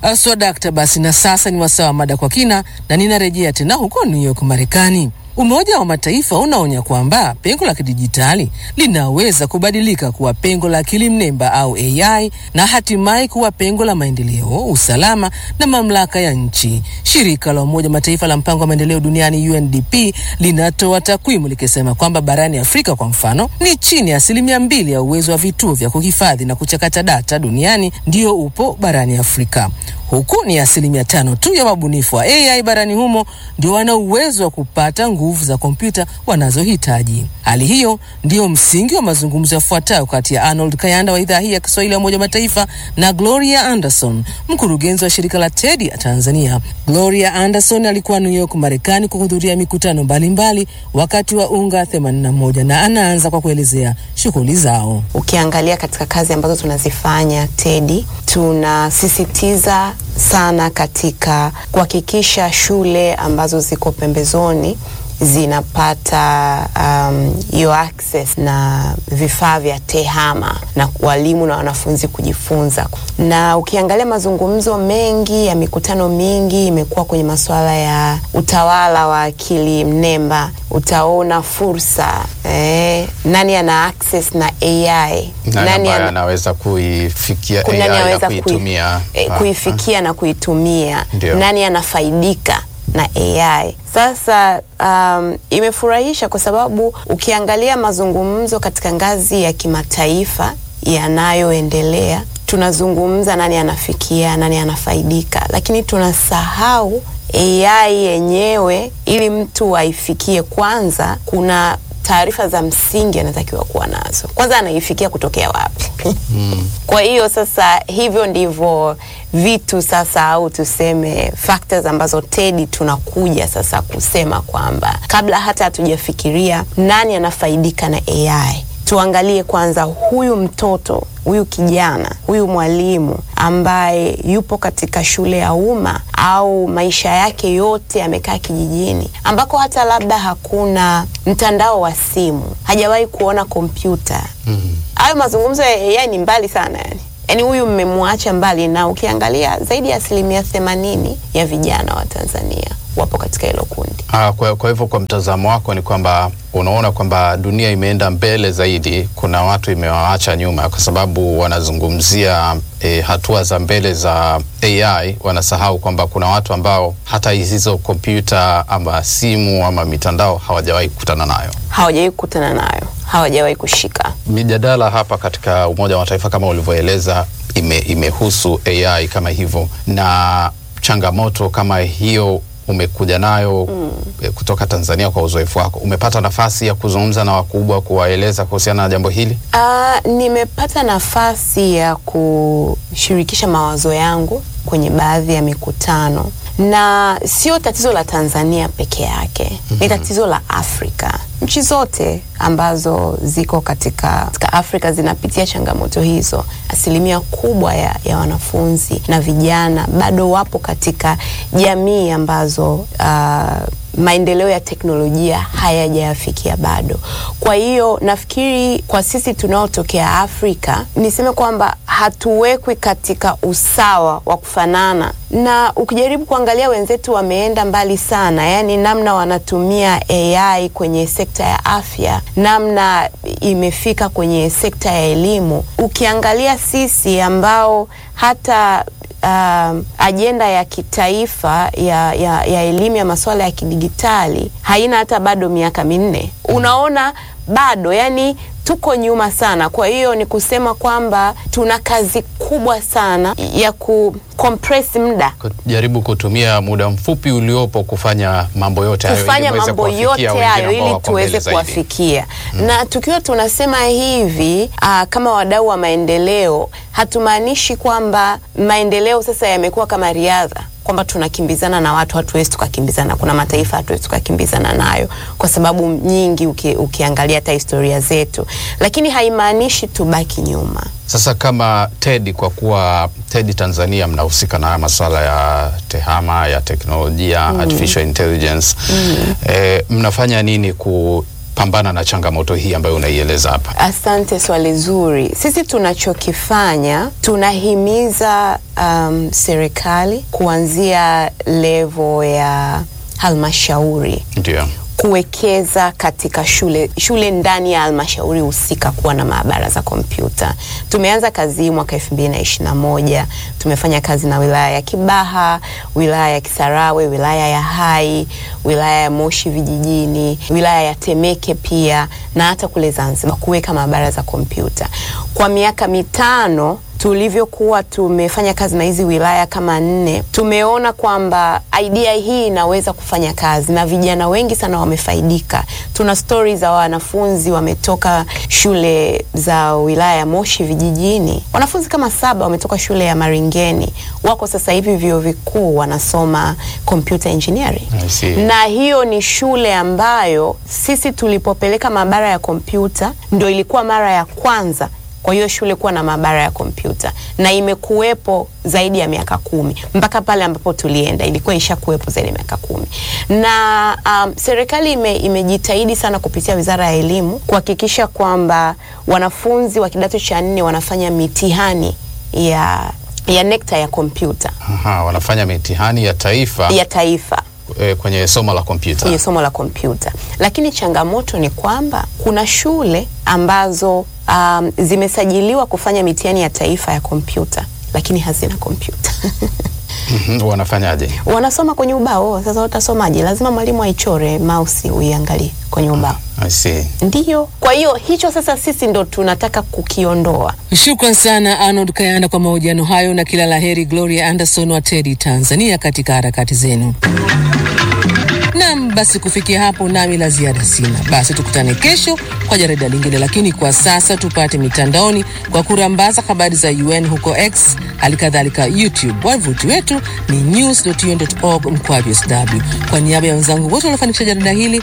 Aswa dakta. Basi na sasa ni wasaa wa mada kwa kina, na ninarejea tena huko New York, Marekani. Umoja wa Mataifa unaonya kwamba pengo la kidijitali linaweza kubadilika kuwa pengo la akili mnemba au AI na hatimaye kuwa pengo la maendeleo, usalama na mamlaka ya nchi. Shirika la Umoja wa Mataifa la mpango wa maendeleo duniani UNDP linatoa takwimu likisema kwamba barani Afrika kwa mfano, ni chini ya asilimia mbili ya uwezo wa vituo vya kuhifadhi na kuchakata data duniani ndio upo barani Afrika huku ni asilimia tano tu ya wabunifu wa AI barani humo ndio wana uwezo wa kupata nguvu za kompyuta wanazohitaji. Hali hiyo ndiyo msingi wa mazungumzo yafuatayo kati ya Arnold Kayanda wa idhaa hii ya Kiswahili ya Umoja wa Mataifa na Gloria Anderson, mkurugenzi wa shirika la TEDI ya Tanzania. Gloria Anderson alikuwa New York, Marekani, kuhudhuria mikutano mbalimbali mbali wakati wa UNGA 81 na anaanza kwa kuelezea shughuli zao. Ukiangalia katika kazi ambazo tunazifanya TEDI, tunasisitiza sana katika kuhakikisha shule ambazo ziko pembezoni zinapata hiyo um, access na vifaa vya tehama na walimu na wanafunzi kujifunza. Na ukiangalia mazungumzo mengi ya mikutano mingi imekuwa kwenye masuala ya utawala wa akili mnemba. Utaona fursa eh, nani ana access na AI, nani anaweza kuifikia AI na kuitumia, kui, kuifikia na kuitumia, Ndiyo. nani anafaidika na AI. Sasa um, imefurahisha kwa sababu ukiangalia mazungumzo katika ngazi ya kimataifa yanayoendelea, tunazungumza nani anafikia, nani anafaidika, lakini tunasahau AI yenyewe. Ili mtu aifikie, kwanza kuna taarifa za msingi anatakiwa kuwa nazo. Kwanza anaifikia kutokea wapi? mm. Kwa hiyo sasa, hivyo ndivyo vitu sasa, au tuseme factors ambazo TEDI tunakuja sasa kusema kwamba kabla hata hatujafikiria nani anafaidika na AI, tuangalie kwanza huyu mtoto huyu kijana huyu mwalimu ambaye yupo katika shule ya umma au maisha yake yote amekaa kijijini ambako hata labda hakuna mtandao wa simu, hajawahi kuona kompyuta. mm-hmm. Hayo mazungumzo ya AI ni mbali sana yani. Yaani huyu mmemwacha mbali, na ukiangalia zaidi ya asilimia themanini ya vijana wa Tanzania wapo katika hilo kundi. Ah, kwa, kwa hivyo kwa mtazamo wako ni kwamba unaona kwamba dunia imeenda mbele zaidi, kuna watu imewaacha nyuma, kwa sababu wanazungumzia e, hatua za mbele za AI, wanasahau kwamba kuna watu ambao hata hizo kompyuta ama simu ama mitandao hawajawahi kukutana nayo, hawajawahi kukutana nayo, hawajawahi kushika. Mijadala hapa katika Umoja wa Mataifa kama ulivyoeleza ime, imehusu AI kama hivyo, na changamoto kama hiyo umekuja nayo mm. kutoka Tanzania. Kwa uzoefu wako, umepata nafasi ya kuzungumza na wakubwa kuwaeleza kuhusiana na jambo hili? Uh, nimepata nafasi ya kushirikisha mawazo yangu kwenye baadhi ya mikutano, na sio tatizo la Tanzania peke yake mm -hmm. Ni tatizo la Afrika. Nchi zote ambazo ziko katika, katika Afrika zinapitia changamoto hizo. Asilimia kubwa ya, ya wanafunzi na vijana bado wapo katika jamii ambazo uh, maendeleo ya teknolojia hayajayafikia bado. Kwa hiyo nafikiri kwa sisi tunaotokea Afrika, niseme kwamba hatuwekwi katika usawa wa kufanana, na ukijaribu kuangalia wenzetu wameenda mbali sana, yaani namna wanatumia AI kwenye sekta ya afya, namna imefika kwenye sekta ya elimu. Ukiangalia sisi ambao hata Uh, ajenda ya kitaifa ya, ya, ya elimu ya masuala ya kidigitali haina hata bado miaka minne. Unaona bado yani tuko nyuma sana. Kwa hiyo ni kusema kwamba tuna kazi kubwa sana ya ku compress muda, kujaribu kutumia muda mfupi uliopo kufanya mambo yote hayo, kufanya mambo yote hayo ili tuweze kuwafikia mm. Na tukiwa tunasema hivi aa, kama wadau wa maendeleo hatumaanishi kwamba maendeleo sasa yamekuwa kama riadha kwamba tunakimbizana na watu, hatuwezi tukakimbizana. Kuna mataifa hatuwezi tukakimbizana nayo kwa sababu nyingi, uki, ukiangalia hata historia zetu, lakini haimaanishi tubaki nyuma. Sasa kama TEDI, kwa kuwa TEDI Tanzania mnahusika na masuala ya tehama ya teknolojia mm. artificial intelligence mm. E, mnafanya nini ku kupambana na changamoto hii ambayo unaieleza hapa? Asante, swali zuri. Sisi tunachokifanya tunahimiza um, serikali kuanzia levo ya halmashauri Ndio. kuwekeza katika shule shule ndani ya halmashauri husika kuwa na maabara za kompyuta. Tumeanza kazi hii mwaka 2021. Tumefanya kazi na wilaya ya Kibaha, wilaya ya Kisarawe, wilaya ya Hai, wilaya ya Moshi vijijini, wilaya ya Temeke pia na hata kule Zanzibar kuweka maabara za kompyuta. Kwa miaka mitano tulivyokuwa tumefanya kazi na hizi wilaya kama nne, tumeona kwamba idea hii inaweza kufanya kazi na vijana wengi sana wamefaidika. Tuna stori za wanafunzi wametoka shule za wilaya ya Moshi vijijini, wanafunzi kama saba wametoka shule ya Maringeni, wako sasa hivi vyuo vikuu wanasoma computer engineering I see. na hiyo ni shule ambayo sisi tulipopeleka maabara ya kompyuta ndo ilikuwa mara ya kwanza kwa hiyo shule kuwa na maabara ya kompyuta na imekuwepo zaidi ya miaka kumi mpaka pale ambapo tulienda ilikuwa ishakuwepo zaidi ya miaka kumi na um, serikali ime, imejitahidi sana kupitia wizara ya elimu kuhakikisha kwamba wanafunzi wa kidato cha nne wanafanya mitihani ya ya nekta ya kompyuta Aha, wanafanya mitihani ya taifa ya taifa eh, kwenye somo la kompyuta. kwenye somo la kompyuta, lakini changamoto ni kwamba kuna shule ambazo um, zimesajiliwa kufanya mitihani ya taifa ya kompyuta lakini hazina kompyuta Mhm, Wanafanyaje? wanasoma kwenye ubao. Sasa watasomaje? Lazima mwalimu aichore mouse uiangalie kwenye ubao. I see. Ndiyo, kwa hiyo hicho sasa sisi ndo tunataka kukiondoa. Shukran sana Arnold Kayanda kwa mahojiano hayo, na kila la heri Gloria Anderson wa TEDI Tanzania katika harakati zenu. Nam, basi kufikia hapo nami la ziada sina. Basi tukutane kesho kwa jarida lingine, lakini kwa sasa tupate mitandaoni kwa kurambaza habari za UN huko X, hali kadhalika YouTube. Wavuti wetu ni news.un.org mkwaju sw. Kwa niaba ya wenzangu wote waliofanikisha jarida hili,